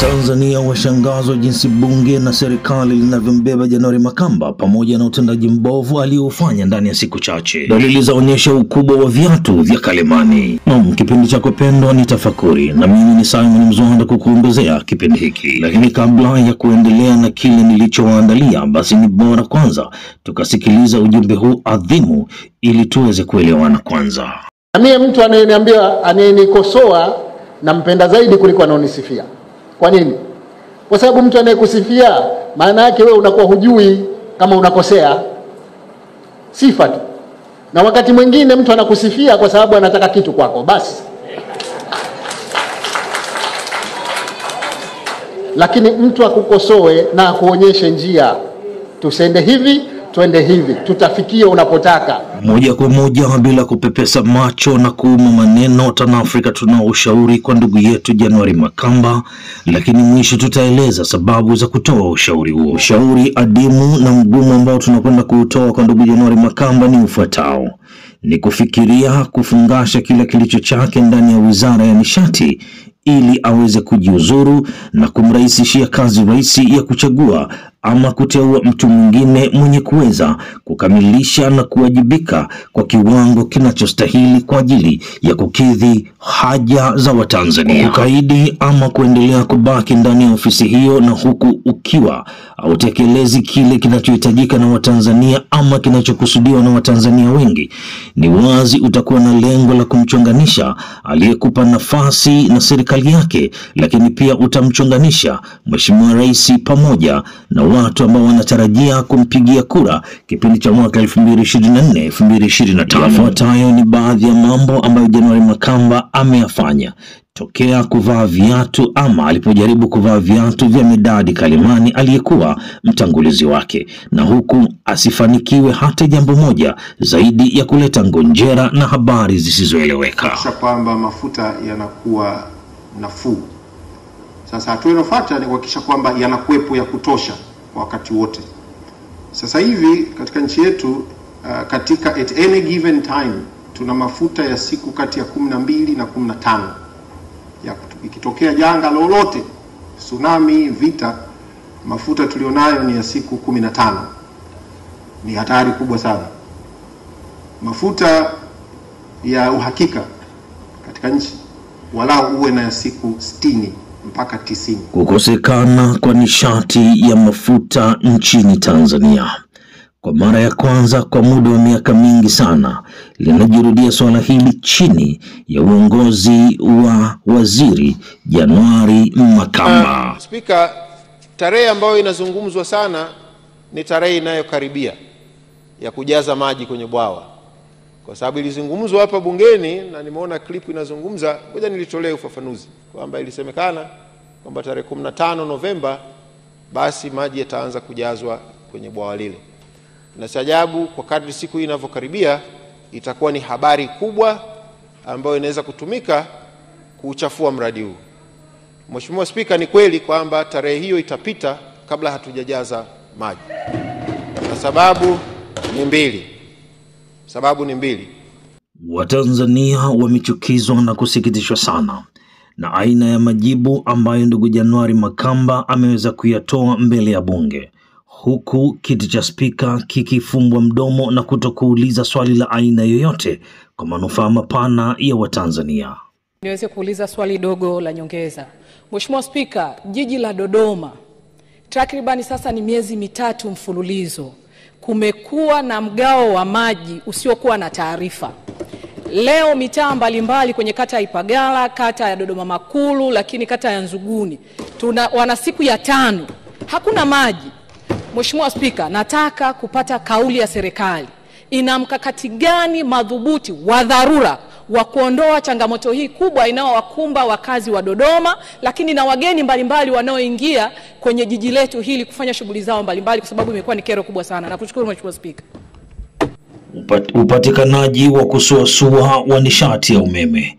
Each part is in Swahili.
Watanzania washangazwa jinsi bunge na serikali linavyombeba January Makamba pamoja na utendaji mbovu aliofanya ndani ya siku chache. Dalili zaonyesha ukubwa wa viatu vya Kalemani. Naam, kipindi chako pendwa ni Tafakuri na mimi ni Simon Mzwanda kukuongezea kipindi hiki, lakini kabla ya kuendelea na kile nilichowaandalia, basi ni bora kwanza tukasikiliza ujumbe huu adhimu ili tuweze kuelewana kwanza. Na mie mtu anayeniambia anayenikosoa nampenda zaidi kuliko anaonisifia. Kwa nini? Kwa sababu mtu anayekusifia maana yake wewe unakuwa hujui kama unakosea, sifa tu. Na wakati mwingine mtu anakusifia kwa sababu anataka kitu kwako basi. Lakini mtu akukosoe na akuonyeshe njia, tusende hivi, twende hivi, tutafikia unapotaka. Moja kwa moja bila kupepesa macho na kuuma maneno, TanAfrika tunao ushauri kwa ndugu yetu January Makamba, lakini mwisho tutaeleza sababu za kutoa ushauri huo. Ushauri adimu na mgumu ambao tunakwenda kuutoa kwa ndugu January Makamba ni ufuatao: ni kufikiria kufungasha kila kilicho chake ndani ya Wizara ya Nishati ili aweze kujiuzuru na kumrahisishia kazi rais ya kuchagua ama kuteua mtu mwingine mwenye kuweza kukamilisha na kuwajibika kwa kiwango kinachostahili kwa ajili ya kukidhi haja za Watanzania. Kukaidi ama kuendelea kubaki ndani ya ofisi hiyo na huku ukiwa hautekelezi kile kinachohitajika na Watanzania ama kinachokusudiwa na Watanzania wengi, ni wazi utakuwa na lengo la kumchonganisha aliyekupa nafasi na serikali yake, lakini pia utamchonganisha Mheshimiwa Rais pamoja na watu ambao wanatarajia kumpigia kura kipindi cha mwaka 2024 2025. Yafuatayo ni baadhi ya mambo ambayo January Makamba ameyafanya tokea kuvaa viatu ama alipojaribu kuvaa viatu vya Medadi Kalemani aliyekuwa mtangulizi wake, na huku asifanikiwe hata jambo moja zaidi ya kuleta ngonjera na habari zisizoeleweka. kuhakikisha kwamba mafuta yanakuwa nafuu. Sasa hatua inayofuata ni kuhakikisha kwamba yanakuwepo ya kutosha kwa wakati wote. Sasa hivi katika nchi yetu uh, katika at any given time tuna mafuta ya siku kati ya kumi na mbili na kumi na tano ya kutu- ikitokea janga lolote, tsunami, vita, mafuta tulionayo ni ya siku kumi na tano. Ni hatari kubwa sana. Mafuta ya uhakika katika nchi walau uwe na ya siku 60 mpaka 90. Kukosekana kwa nishati ya mafuta nchini Tanzania kwa mara ya kwanza kwa muda wa miaka mingi sana linajirudia suala hili chini ya uongozi wa Waziri January Makamba. Spika, tarehe ambayo inazungumzwa sana ni tarehe inayokaribia ya kujaza maji kwenye bwawa, kwa sababu ilizungumzwa hapa bungeni na nimeona klipu inazungumza. Ngoja nilitolee ufafanuzi kwamba ilisemekana kwamba tarehe 15 Novemba basi maji yataanza kujazwa kwenye bwawa lile, na si ajabu kwa kadri siku hii inavyokaribia itakuwa ni habari kubwa ambayo inaweza kutumika kuuchafua mradi huu. Mheshimiwa Spika, ni kweli kwamba tarehe hiyo itapita kabla hatujajaza maji, na sababu ni mbili. Sababu ni mbili. Watanzania wamechukizwa na kusikitishwa sana na aina ya majibu ambayo ndugu January Makamba ameweza kuyatoa mbele ya bunge, huku kiti cha spika kikifumbwa mdomo na kutokuuliza swali la aina yoyote kwa manufaa mapana ya Watanzania. Niweze kuuliza swali dogo la nyongeza. Mheshimiwa Spika, jiji la Dodoma takribani sasa ni miezi mitatu mfululizo kumekuwa na mgao wa maji usiokuwa na taarifa. Leo mitaa mbalimbali kwenye kata ya Ipagala, kata ya Dodoma Makulu, lakini kata ya Nzuguni tuna wana siku ya tano hakuna maji. Mheshimiwa Spika, nataka kupata kauli ya serikali, ina mkakati gani madhubuti wa dharura wa kuondoa changamoto hii kubwa inayowakumba wakazi wa Dodoma, lakini na wageni mbalimbali wanaoingia kwenye jiji letu hili kufanya shughuli zao mbalimbali, kwa sababu imekuwa ni kero kubwa sana. Nakushukuru Mheshimiwa Spika. Upat- Upatikanaji wa kusuasua wa nishati ya umeme.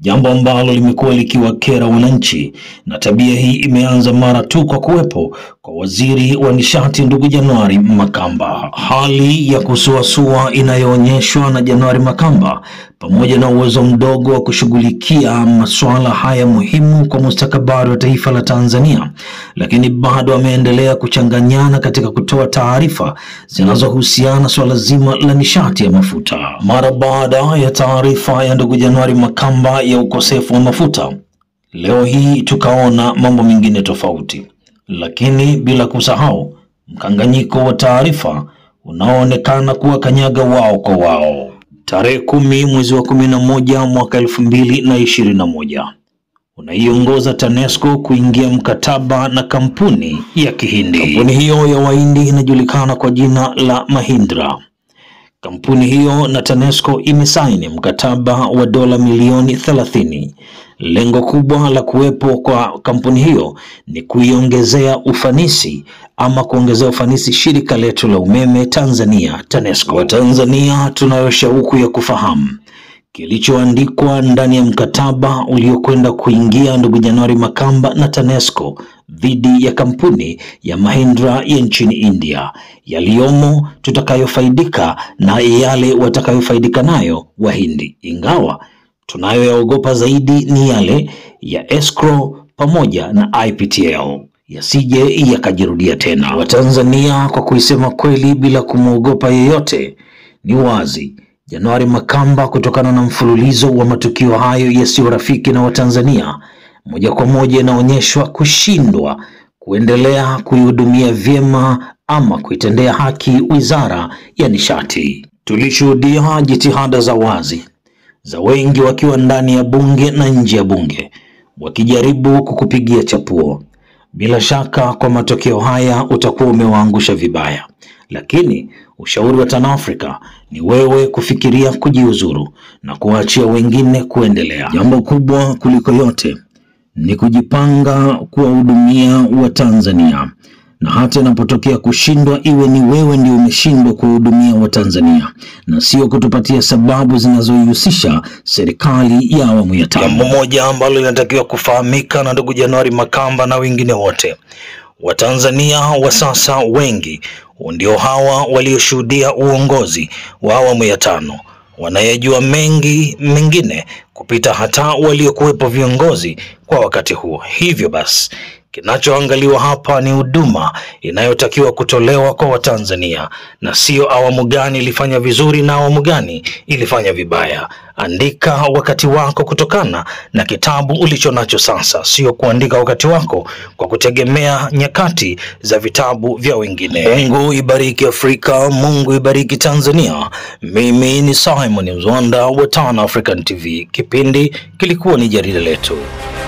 jambo ambalo limekuwa likiwakera wananchi, na tabia hii imeanza mara tu kwa kuwepo kwa waziri wa nishati ndugu Januari Makamba. Hali ya kusuasua inayoonyeshwa na Januari Makamba pamoja na uwezo mdogo wa kushughulikia masuala haya muhimu kwa mustakabali wa taifa la Tanzania, lakini bado ameendelea kuchanganyana katika kutoa taarifa zinazohusiana swala zima la nishati ya mafuta. Mara baada ya taarifa ya ndugu Januari Makamba ya ukosefu wa mafuta, leo hii tukaona mambo mengine tofauti, lakini bila kusahau mkanganyiko wa taarifa unaoonekana kuwa kanyaga wao kwa wao. Tarehe kumi mwezi wa kumi na moja mwaka elfu mbili na ishirini na moja unaiongoza TANESCO kuingia mkataba na kampuni ya Kihindi. Kampuni hiyo ya Wahindi inajulikana kwa jina la Mahindra. Kampuni hiyo na TANESCO imesaini mkataba wa dola milioni 30. Lengo kubwa la kuwepo kwa kampuni hiyo ni kuiongezea ufanisi ama kuongezea ufanisi shirika letu la umeme Tanzania TANESCO. Watanzania tunayo shauku ya kufahamu kilichoandikwa ndani ya mkataba uliokwenda kuingia ndugu Januari Makamba na TANESCO dhidi ya kampuni ya Mahindra ya nchini India, yaliyomo tutakayofaidika na yale watakayofaidika nayo Wahindi, ingawa tunayoyaogopa zaidi ni yale ya escrow pamoja na IPTL yasije yakajirudia tena. Watanzania, kwa kuisema kweli bila kumwogopa yeyote, ni wazi Januari Makamba, kutokana na mfululizo wa matukio hayo yasiyo rafiki na Watanzania, moja kwa moja inaonyeshwa kushindwa kuendelea kuihudumia vyema ama kuitendea haki wizara ya nishati. Tulishuhudia jitihada za wazi za wengi wakiwa ndani ya bunge na nje ya bunge wakijaribu kukupigia chapuo. Bila shaka kwa matokeo haya utakuwa umewaangusha vibaya, lakini ushauri wa TanAfrika ni wewe kufikiria kujiuzuru na kuwaachia wengine kuendelea. Jambo kubwa kuliko yote ni kujipanga kuwahudumia Watanzania, na hata inapotokea kushindwa, iwe ni wewe ndio umeshindwa kuwahudumia Watanzania na sio kutupatia sababu zinazoihusisha serikali ya awamu ya tano. Jambo moja ambalo linatakiwa kufahamika na ndugu Januari Makamba na wengine wote Watanzania wa sasa wengi ndio hawa walioshuhudia uongozi wa awamu ya tano, wanayejua mengi mengine kupita hata waliokuwepo viongozi kwa wakati huo. Hivyo basi kinachoangaliwa hapa ni huduma inayotakiwa kutolewa kwa Watanzania na sio awamu gani ilifanya vizuri na awamu gani ilifanya vibaya. Andika wakati wako kutokana na kitabu ulicho nacho sasa, sio kuandika wakati wako kwa kutegemea nyakati za vitabu vya wengine. Mungu ibariki Afrika, Mungu ibariki Tanzania. Mimi ni Simon Mzwanda wa Tan African TV. Kipindi kilikuwa ni jarida letu.